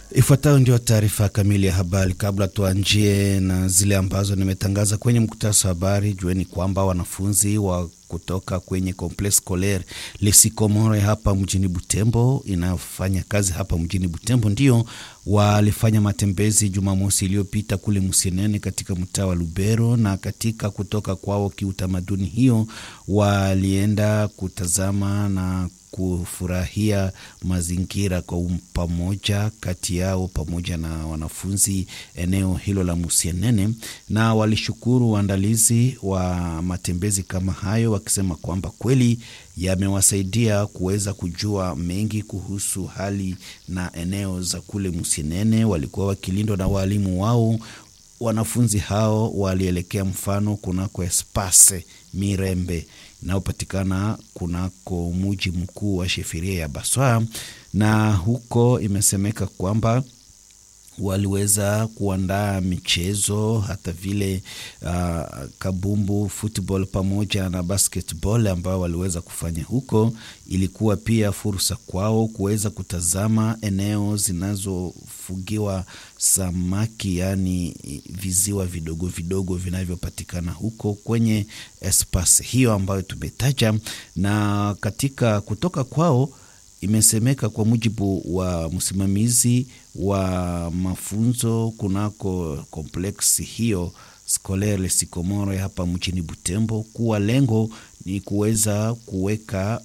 Ifuatayo ndio taarifa kamili ya habari. Kabla tuanjie na zile ambazo nimetangaza kwenye mkutasa wa habari, jueni kwamba wanafunzi wa kutoka kwenye Complexe Scolaire Lesikomore hapa mjini Butembo inayofanya kazi hapa mjini Butembo ndio walifanya matembezi Jumamosi iliyopita kule Musienene katika mtaa wa Lubero, na katika kutoka kwao kiutamaduni hiyo walienda kutazama na kufurahia mazingira kwa pamoja kati yao pamoja na wanafunzi eneo hilo la Musienene, na walishukuru waandalizi wa matembezi kama hayo, wakisema kwamba kweli yamewasaidia kuweza kujua mengi kuhusu hali na eneo za kule Musienene. Walikuwa wakilindwa na waalimu wao. Wanafunzi hao walielekea mfano kunako Espase Mirembe inayopatikana kunako muji mkuu wa shefiria ya Baswa, na huko imesemeka kwamba waliweza kuandaa michezo hata vile uh, kabumbu, football pamoja na basketball ambayo waliweza kufanya huko. Ilikuwa pia fursa kwao kuweza kutazama eneo zinazofugiwa samaki, yaani viziwa vidogo vidogo vinavyopatikana huko kwenye espasi hiyo ambayo tumetaja, na katika kutoka kwao imesemeka kwa mujibu wa msimamizi wa mafunzo kunako kompleksi hiyo Scolaire Lesikomore hapa mjini Butembo kuwa lengo ni kuweza kuweka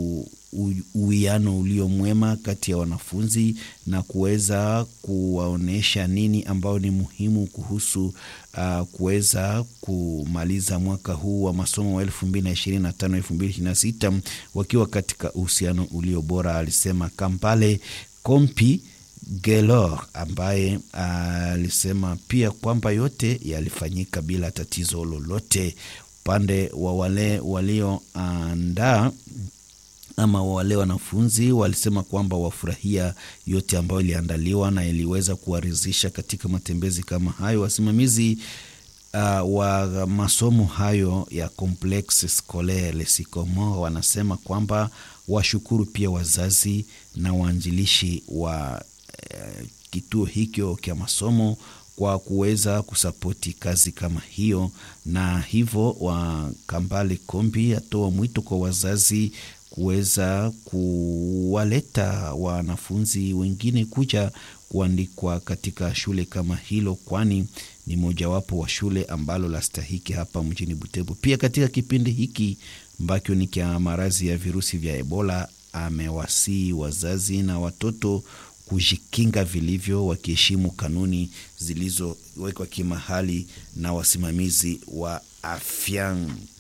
uwiano ulio mwema kati ya wanafunzi na kuweza kuwaonyesha nini ambao ni muhimu kuhusu uh, kuweza kumaliza mwaka huu wa masomo wa elfu mbili na ishirini na tano elfu mbili ishirini na sita wakiwa katika uhusiano ulio bora, alisema Kampale Kompi Gelor ambaye alisema uh, pia kwamba yote yalifanyika bila tatizo lolote. Upande wa wale walioandaa uh, ama wale wanafunzi walisema kwamba wafurahia yote ambayo iliandaliwa na iliweza kuwaridhisha katika matembezi kama hayo. Wasimamizi uh, wa masomo hayo ya Complexe Scolaire Lesikomore wanasema kwamba washukuru pia wazazi na waanjilishi wa uh, kituo hicho cha masomo kwa kuweza kusapoti kazi kama hiyo, na hivyo wa Kambale Kombi atoa mwito kwa wazazi kuweza kuwaleta wanafunzi wengine kuja kuandikwa katika shule kama hilo, kwani ni mojawapo wa shule ambalo lastahiki hapa mjini Butembo. Pia katika kipindi hiki ambacho ni cha maradhi ya virusi vya Ebola, amewasii wazazi na watoto kujikinga vilivyo, wakiheshimu kanuni zilizowekwa kimahali na wasimamizi wa afya.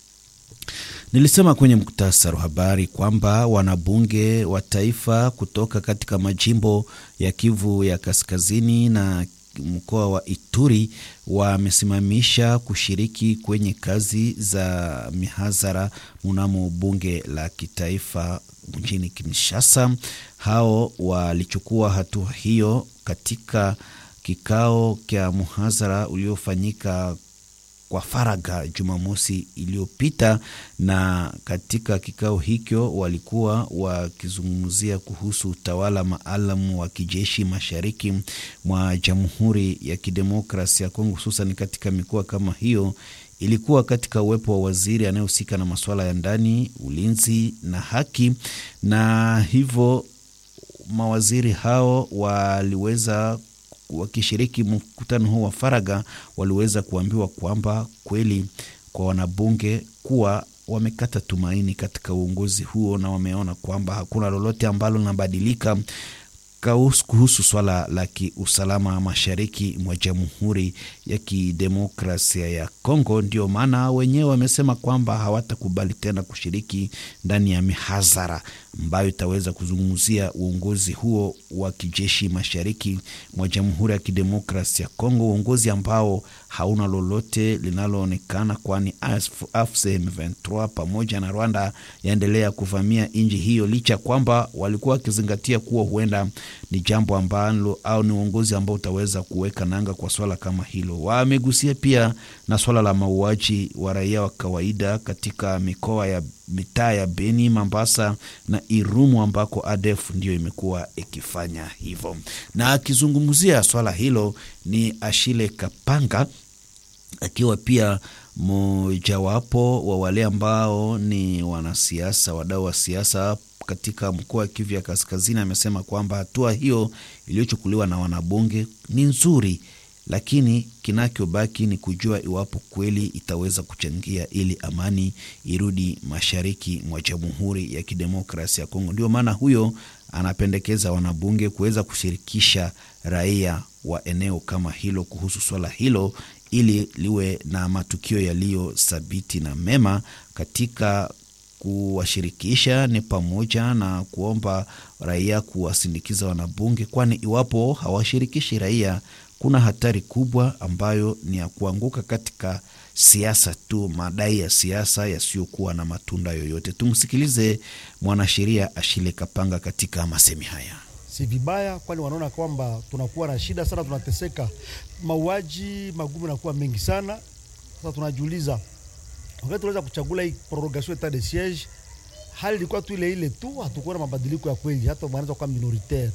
Nilisema kwenye muktasari wa habari kwamba wanabunge wa taifa kutoka katika majimbo ya Kivu ya Kaskazini na mkoa wa Ituri wamesimamisha kushiriki kwenye kazi za mihadhara mnamo bunge la kitaifa mjini Kinshasa. Hao walichukua hatua hiyo katika kikao cha muhadhara uliofanyika kwa faragha Jumamosi iliyopita, na katika kikao hicho walikuwa wakizungumzia kuhusu utawala maalum wa kijeshi mashariki mwa Jamhuri ya Kidemokrasia ya Kongo, hususan katika mikoa kama hiyo. Ilikuwa katika uwepo wa waziri anayehusika na masuala ya ndani, ulinzi na haki, na hivyo mawaziri hao waliweza wakishiriki mkutano huu wa faragha waliweza kuambiwa kwamba kweli kwa wanabunge kuwa wamekata tumaini katika uongozi huo na wameona kwamba hakuna lolote ambalo linabadilika kuhusu swala la kiusalama mashariki mwa Jamhuri ya Kidemokrasia ya Kongo. Ndio maana wenyewe wamesema kwamba hawatakubali tena kushiriki ndani ya mihadhara ambayo itaweza kuzungumzia uongozi huo wa kijeshi mashariki mwa Jamhuri ya Kidemokrasia ya Kongo, uongozi ambao hauna lolote linaloonekana, kwani AFC M23 pamoja na Rwanda yaendelea kuvamia nchi hiyo, licha kwamba walikuwa wakizingatia kuwa huenda ni jambo ambalo au ni uongozi ambao utaweza kuweka nanga kwa swala kama hilo. Wamegusia pia na swala la mauaji wa raia wa kawaida katika mikoa ya mitaa ya Beni, Mambasa na Irumu ambako ADF ndio imekuwa ikifanya hivyo. Na akizungumzia swala hilo ni Ashile Kapanga akiwa pia mojawapo wa wale ambao ni wanasiasa, wadau wa siasa katika mkoa wa Kivu ya Kaskazini, amesema kwamba hatua hiyo iliyochukuliwa na wanabunge ni nzuri, lakini kinachobaki ni kujua iwapo kweli itaweza kuchangia ili amani irudi mashariki mwa Jamhuri ya Kidemokrasia ya Kongo. Ndio maana huyo anapendekeza wanabunge kuweza kushirikisha raia wa eneo kama hilo kuhusu swala hilo ili liwe na matukio yaliyo thabiti na mema. Katika kuwashirikisha ni pamoja na kuomba raia kuwasindikiza wanabunge, kwani iwapo hawashirikishi raia, kuna hatari kubwa ambayo ni ya kuanguka katika siasa tu, madai ya siasa yasiyokuwa na matunda yoyote. Tumsikilize mwanasheria Ashile Kapanga katika masemi haya. Si vibaya, kwani wanaona kwamba tunakuwa na shida sana, tunateseka, mauaji magumu nakuwa mengi sana. Sasa tunajiuliza wakati tunaweza kuchagula hii prorogation etat de siege, hali ilikuwa tu ile ile tu, hatukuwa na mabadiliko ya kweli, hata wanaweza kuwa minoritaire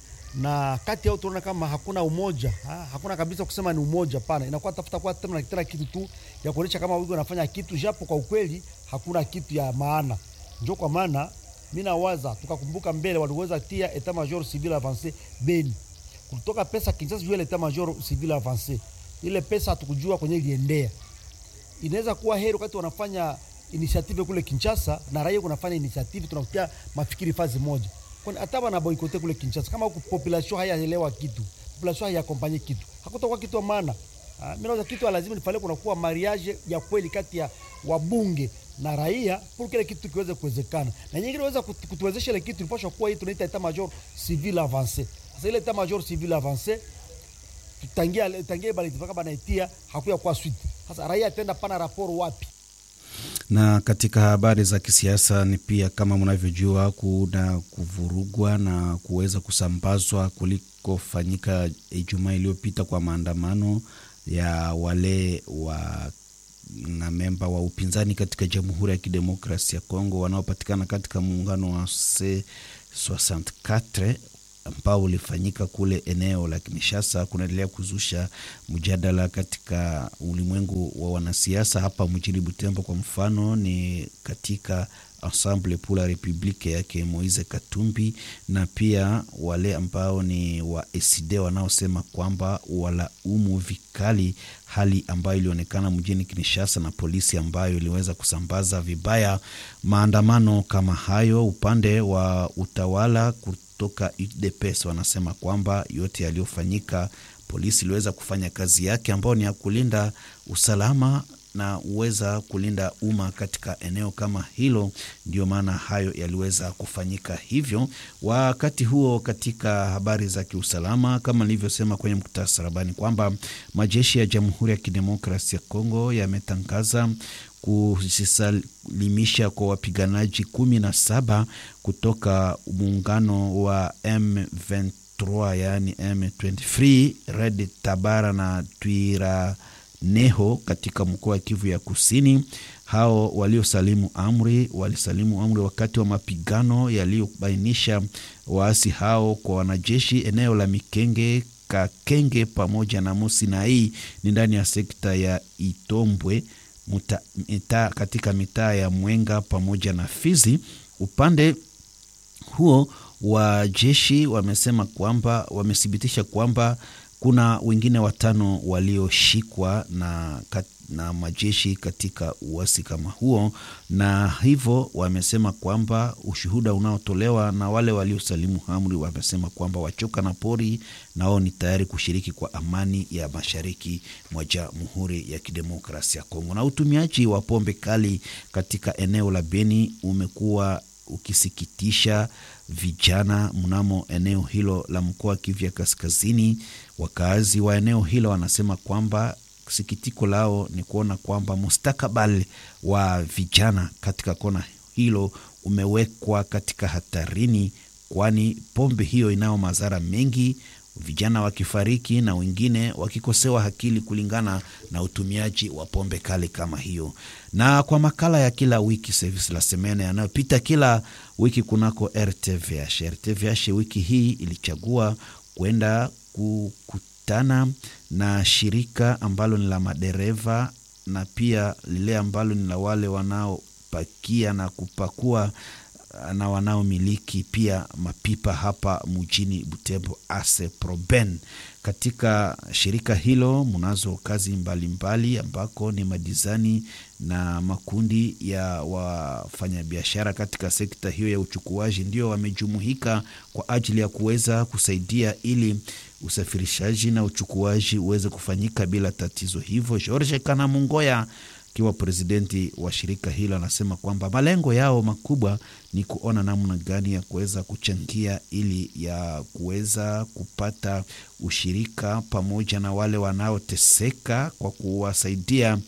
na kati yao tunaona kama hakuna umoja ha? hakuna kabisa kusema ni umoja pana, inakuwa tafuta kwa tena tena kitu tu ya kuonyesha kama wiko wanafanya kitu, japo kwa ukweli hakuna kitu ya maana. Ndio kwa maana mimi nawaza tukakumbuka mbele waliweza tia etat major civil avancé Beni, kutoka pesa Kinshasa juu ile etat major civil avancé, ile pesa hatukujua kwenye iliendea. Inaweza kuwa heri wakati wanafanya initiative kule Kinshasa na raia kunafanya initiative, tunakutia mafikiri fazi moja kwani hata bana boikote kule Kinshasa, kama huku population hayaelewa kitu, population hayakompanye kitu, hakutakuwa kitu maana. Mimi naona kitu lazima nifanye, kuna kuwa mariage ya kweli kati ya wabunge na raia, pour kile kitu kiweze kuwezekana, na nyingine inaweza kutuwezesha ile kitu ilipaswa kuwa hii tunaita etat major civil avancé. Sasa ile etat major civil avancé tutangia tangia bali tufaka bana itia hakuya kwa suite. Sasa raia tenda pana raporo wapi? na katika habari za kisiasa ni pia kama mnavyojua, kuna kuvurugwa na kuweza kusambazwa kulikofanyika Ijumaa iliyopita kwa maandamano ya wale wa na memba wa upinzani katika Jamhuri ya Kidemokrasia ya Kongo wanaopatikana katika muungano wa C64 ambao ulifanyika kule eneo la Kinshasa kunaendelea kuzusha mjadala katika ulimwengu wa wanasiasa. Hapa mjini Butembo kwa mfano, ni katika Ensemble pour la Republique yake Moise Katumbi, na pia wale ambao ni wa ECD wanaosema kwamba walaumu vikali hali ambayo ilionekana mjini Kinshasa na polisi ambayo iliweza kusambaza vibaya maandamano kama hayo. Upande wa utawala toka UDPS wanasema kwamba yote yaliyofanyika, polisi iliweza kufanya kazi yake ambayo ni ya kulinda usalama na uweza kulinda umma katika eneo kama hilo. Ndio maana hayo yaliweza kufanyika hivyo. Wakati huo, katika habari za kiusalama, kama nilivyosema kwenye muktasarabani kwamba majeshi ya Jamhuri ya Kidemokrasia ya Kongo yametangaza kujisalimisha kwa wapiganaji kumi na saba kutoka muungano wa M23 yaani M23 Red Tabara na Twira neho katika mkoa wa Kivu ya Kusini. Hao waliosalimu amri walisalimu amri wakati wa mapigano yaliyobainisha waasi hao kwa wanajeshi eneo la Mikenge, Kakenge pamoja na Musinai ni ndani ya sekta ya Itombwe muta, mita, katika mitaa ya Mwenga pamoja na Fizi. Upande huo wa jeshi wamesema kwamba wamethibitisha kwamba kuna wengine watano walioshikwa na, na majeshi katika uasi kama huo, na hivyo wamesema kwamba ushuhuda unaotolewa na wale waliosalimu amri wamesema kwamba wachoka na pori nao ni tayari kushiriki kwa amani ya mashariki mwa Jamhuri ya Kidemokrasia ya Kongo. Na utumiaji wa pombe kali katika eneo la Beni umekuwa ukisikitisha vijana mnamo eneo hilo la mkoa wa Kivu ya Kaskazini. Wakazi wa eneo hilo wanasema kwamba sikitiko lao ni kuona kwamba mustakabali wa vijana katika kona hilo umewekwa katika hatarini kwani pombe hiyo inayo madhara mengi, vijana wakifariki na wengine wakikosewa akili kulingana na utumiaji wa pombe kali kama hiyo. Na kwa makala ya kila wiki service la semene yanayopita kila wiki kunako RTVH. RTVH wiki hii ilichagua kwenda kukutana na shirika ambalo ni la madereva na pia lile ambalo ni la wale wanaopakia na kupakua na wanaomiliki pia mapipa hapa mjini Butembo, ase proben. Katika shirika hilo mnazo kazi mbalimbali mbali, ambako ni madizani na makundi ya wafanyabiashara katika sekta hiyo ya uchukuaji ndio wamejumuika kwa ajili ya kuweza kusaidia ili usafirishaji na uchukuaji uweze kufanyika bila tatizo. Hivyo George Kanamungoya akiwa presidenti wa shirika hilo anasema kwamba malengo yao makubwa ni kuona namna gani ya kuweza kuchangia ili ya kuweza kupata ushirika pamoja na wale wanaoteseka kwa kuwasaidia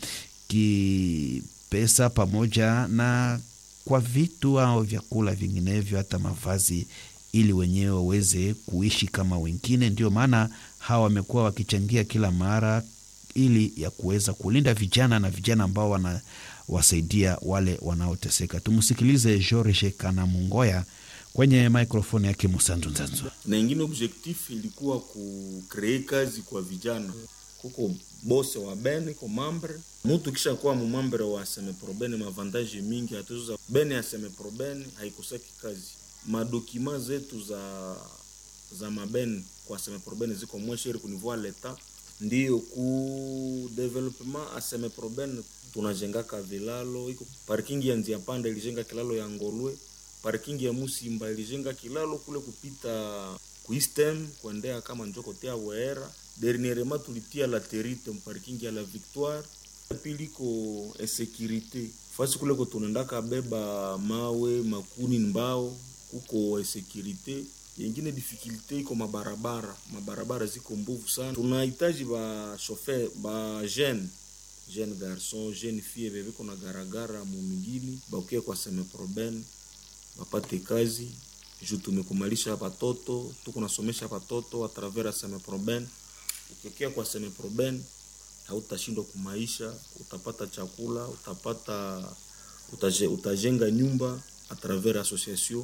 kipesa pamoja na kwa vitu au vyakula vinginevyo, hata mavazi, ili wenyewe waweze kuishi kama wengine. Ndio maana hawa wamekuwa wakichangia kila mara ili ya kuweza kulinda vijana na vijana ambao wanawasaidia wale wanaoteseka. Tumsikilize George Kanamungoya kwenye maikrofoni yake Musanzu Nzanzu. Na ingine objectif ilikuwa kukree kazi kwa vijana, kuko bose wa bene ko mambre mutu kisha kuwa mumambre wa semeprobene mavantaje mingi atuza bene ya semeprobene haikosaki kazi madokima zetu za za mabene kwa semeprobene ziko mwesheri kunivua leta ndiyo ku development aseme proben tunajengaka vilalo iko parking ya nzia panda ilijenga kilalo ya Ngolwe, parking ya Musimba ilijenga kilalo kule kupita kuistem kuendea kama njoko tea wera dernierement tulitia la terite parking ya la Victoire pili ko insécurité fasi kule ko tunaendaka beba mawe makuni mbao kuko insécurité yengine difficulté iko mabarabara, mabarabara ziko mbovu sana. Tunahitaji ba chauffeur ba jeune jeune garçon jeune fille bebe kuna garagara mumingini bakuye kwa seme proben bapate kazi juu tumekumalisha batoto tuko nasomesha batoto a travers seme proben. Ukikia kwa seme proben hautashindwa kumaisha, utapata chakula, utapata utaje, utajenga nyumba a travers association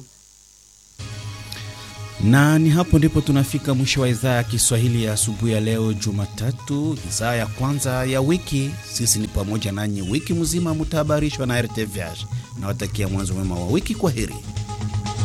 na ni hapo ndipo tunafika mwisho wa idhaa ya Kiswahili ya asubuhi ya leo Jumatatu, idhaa ya kwanza ya wiki. Sisi ni pamoja nanyi wiki mzima, mutahabarishwa na RTVH. Nawatakia mwanzo mwema wa wiki. Kwa heri.